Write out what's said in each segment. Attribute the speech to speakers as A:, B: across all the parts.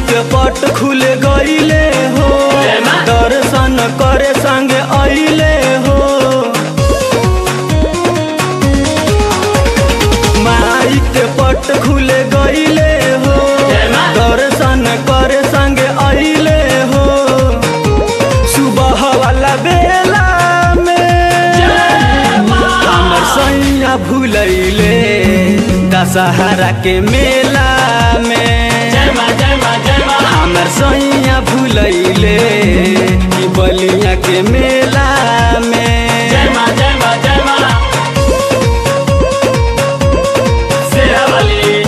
A: के पट खुल गईले हो
B: जय माँ।
A: दर्शन करे संगे अइले हो माई के पट खुल गईले हो
B: जय माँ।
A: दर्शन करे संगे अइले हो सुबह वाला बेला में हमर सैया भूलैले दशहरा के मेला में
B: जय माँ जय माँ जय माँ
A: हमर सैया भूलैले कि बलिया के मेला में
B: जय माँ जय माँ जय माँ शेरावाली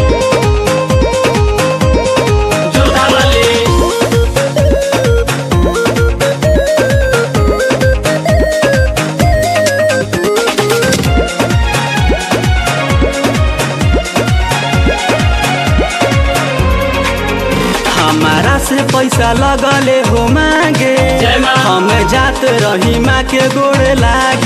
B: जोधावाली
A: हमारा से पैसा लगले हो मांगे
B: जय माँ।
A: हम जात रही माँ के गोड़ लागे